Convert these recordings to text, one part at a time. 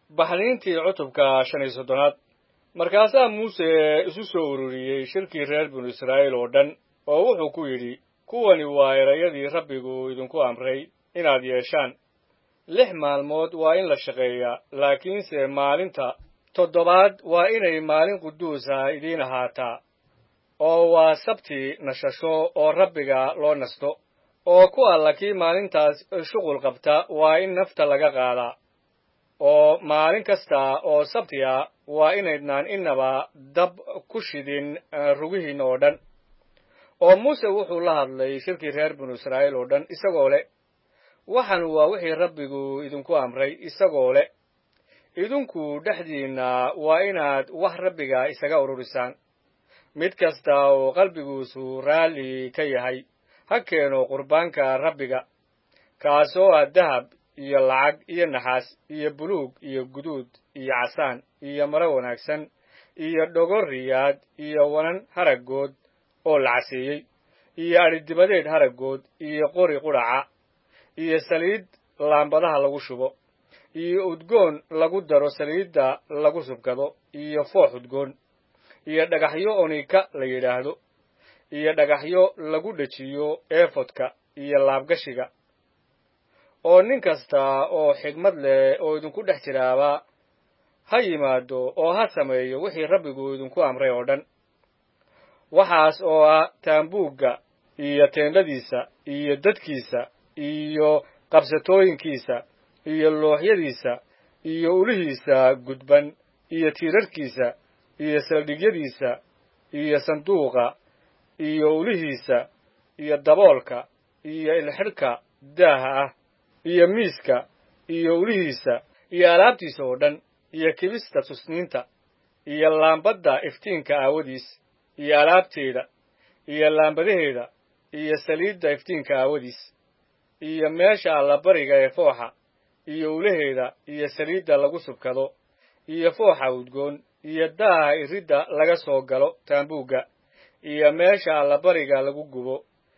baxniintii cutubka shan iyo soddonaad markaasaa muuse isu soo ururiyey shirkii reer binu israa'iil oo dhan oo wuxuu ku yidhi kuwani waa erayadii rabbigu idinku amray inaad yeeshaan lix maalmood waa in la shaqeeyaa laakiinse maalinta toddobaad waa inay maalin quduusa idiin ahaataa oo waa sabti nashasho oo rabbiga loo nasto oo ku alla kii maalintaas shuqul qabta waa in nafta laga qaadaa oo maalin kasta oo sabti ah waa inaydnaan innaba dab ku shidin rugihiin oo dhan oo muuse wuxuu la hadlay shirkii reer binu israa'iil oo dhan isagoo leh waxan waa wixii rabbigu idinku amray isagoo leh idinku dhexdiinna waa inaad wax rabbiga isaga ururisaan mid kasta oo qalbiguusu raalli ka yahay ha keeno qurbaanka rabbiga kaasoo ah dahab iyo lacag iyo naxaas iyo buluug iyo guduud iyo casaan iyo maro wanaagsan iyo dhogor riyaad iyo wanan haraggood oo la caseeyey iyo adhidibadeed haraggood iyo qori qudhaca iyo saliid laambadaha lagu shubo iyo udgoon lagu daro saliidda lagu subkado iyo foox udgoon iyo dhagaxyo onika la yidhaahdo iyo dhagaxyo lagu dhejiyo eefodka iyo laabgashiga oo nin kasta oo xigmad leh oo idinku dhex jiraaba ha yimaado oo ha sameeyo wixii rabbigu idinku amray oo dhan waxaas oo ah taambuugga iyo teendhadiisa iyo dadkiisa iyo qabsatooyinkiisa iyo looxyadiisa iyo ulihiisa gudban iyo tiirarkiisa iyo saldhigyadiisa iyo sanduuqa iyo ulihiisa iyo daboolka iyo ilxidhka daaha ah iyo miiska iyo ulihiisa iyo alaabtiisa oo dhan iyo kibista tusniinta iyo laambadda iftiinka aawadiis iyo alaabteeda iyo laambadaheeda iyo saliidda iftiinka aawadiis iyo meesha allabariga ee fooxa iyo ulaheeda iyo saliidda lagu subkado iyo fooxa udgoon iyo daaha iridda laga soo galo taambuugga iyo meesha allabariga lagu gubo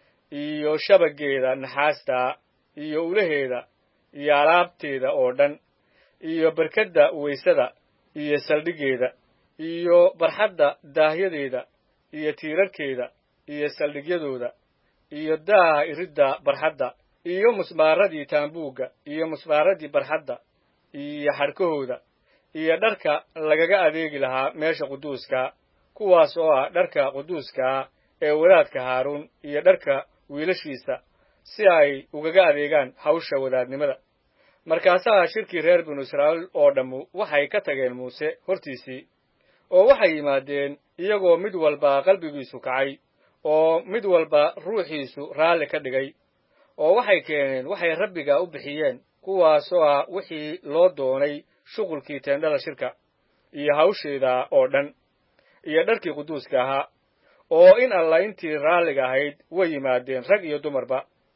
iyo shabaggeeda naxaasta iyo ulaheeda iyo alaabteeda oo dhan iyo barkadda weysada iyo saldhiggeeda iyo barxadda daahyadeeda iyo tiirarkeeda iyo saldhigyadooda iyo daaha iridda barxadda iyo musmaaradii taambuugga iyo musmaaradii barxadda iyo xadhkahooda iyo dharka lagaga adeegi lahaa meesha quduuskaa kuwaas oo ah dharka quduuskaa ee wadaadka haaruun iyo dharka wiilashiisa si ay ugaga adeegaan hawsha wadaadnimada markaasaa shirkii reer binu israa'iil oo dhammu waxay ka tageen muuse hortiisii oo waxay yimaadeen iyagoo mid walba qalbigiisu kacay oo mid walba ruuxiisu raalli ka dhigay oo waxay keeneen waxay rabbiga u bixiyeen kuwaasoo ah wixii loo doonay shuqulkii teendhada shirka iyo hawsheeda oo dhan iyo dharkii quduuska ahaa oo in alla intii raalliga ahayd way yimaadeen rag iyo dumarba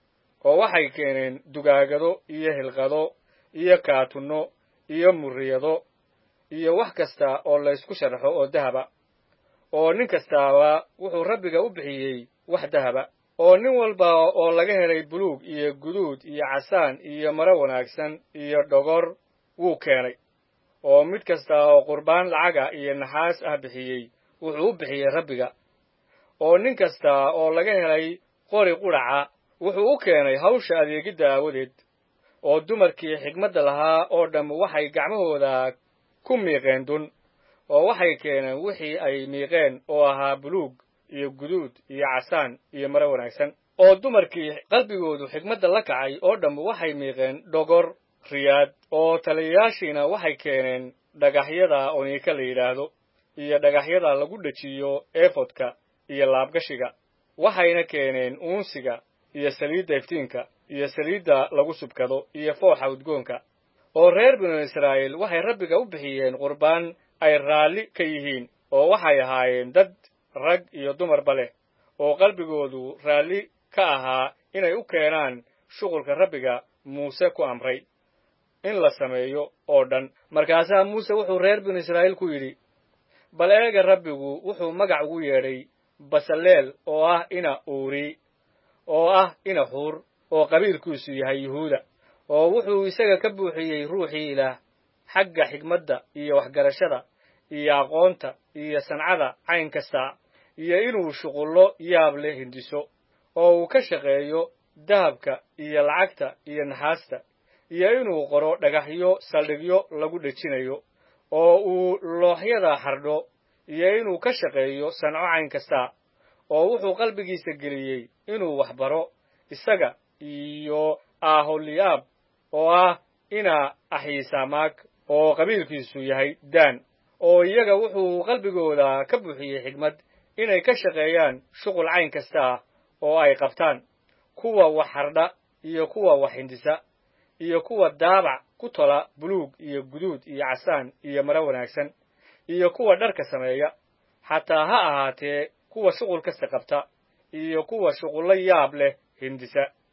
oo waxay keeneen dugaagado iyo hilqado iyo kaatunno iyo muriyado iyo wax kasta oo laysku sharaxo oo dahaba oo nin kastaaba wuxuu rabbiga u bixiyey wax dahaba oo nin walba oo laga helay buluug iyo guduud iyo casaan iyo maro wanaagsan iyo dhogor wuu keenay oo mid kasta oo qurbaan lacaga iyo naxaas ah bixiyey wuxuu u bixiyey rabbiga oo nin kasta oo laga helay qori qudhaca wuxuu u keenay hawsha adeegidda aawadeed oo dumarkii xigmadda lahaa oo dhamm waxay gacmahooda ku miiqeen dun oo waxay keeneen wixii ay miiqeen oo ahaa buluug iyo guduud iyo casaan iyo maro wanaagsan oo dumarkii qalbigoodu xigmadda la kacay oo dhamm waxay miiqeen dhogor riyaad oo taliyayaashiina waxay keeneen dhagaxyada oniika la yidhaahdo iyo dhagaxyada lagu dhejiyo eefodka iyo laabgashiga waxayna keeneen uunsiga iyo saliidda iftiinka iyo saliidda lagu subkado iyo fooxa udgoonka oo reer binu israa'iil waxay rabbiga u bixiyeen qurbaan ay raalli ka yihiin oo waxay ahaayeen dad rag iyo dumarba leh oo qalbigoodu raalli ka ahaa inay u keenaan shuqulka rabbiga muuse ku amray in la sameeyo oo dhan markaasaa muuse wuxuu reer binu israa'iil ku yidhi bal eega rabbigu wuxuu magac ugu yeedhay basaleel oo ah ina uuri oo ah ina xuur oo qabiilkiisu yahay yuhuuda oo wuxuu isaga ka buuxiyey ruuxii ilaah xagga xigmadda iyo waxgarashada iyo aqoonta iyo sancada cayn kasta iyo inuu shuqullo yaab leh hindiso oo uu ka shaqeeyo dahabka iyo lacagta iyo naxaasta iyo inuu qoro dhagaxyo saldhigyo lagu dhejinayo oo uu looxyada xardho iyo inuu ka shaqeeyo sanco cayn kasta oo wuxuu qalbigiisa geliyey inuu wax baro isaga iyo aholiyaab oo ah ina axiisamaag oo qabiilkiisu yahay daan oo iyaga wuxuu qalbigooda ka buuxiyey xigmad inay ka shaqeeyaan shuqul cayn kasta ah oo ay qabtaan kuwa wax hardha iyo kuwa wax hindisa iyo kuwa daabac ku tola buluug iyo guduud iyo casaan iyo maro wanaagsan iyo kuwa dharka sameeya xataa ha ahaatee kuwa shuqul kasta qabta iyo kuwa shuqullo yaab leh hindisa